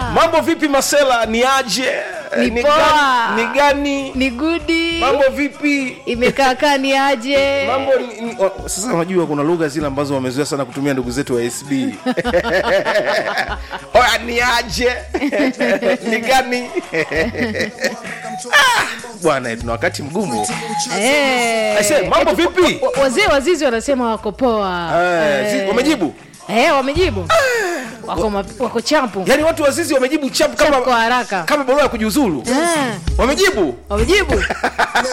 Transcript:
mambo vipi masela ni aje Ni ni poa. gani, ni gani? ni gudi mambo vipi imekaakaa ni aje mambo ni, ni, o- sasa unajua kuna lugha zile ambazo wamezoea sana kutumia ndugu zetu wa sb oya ni aje ni gani Ah, bwana tuna wakati mgumu Eh. Aise, mambo vipi Wa- wazee wazizi wanasema wako poa Eh, zi- wamejibu Eh, wamejibu wako, ma- wako champu yaani watu wazizi wamejibu chap Chap kwa kama haraka kama barua ya kujiuzulu Eh, wamejibu wamejibu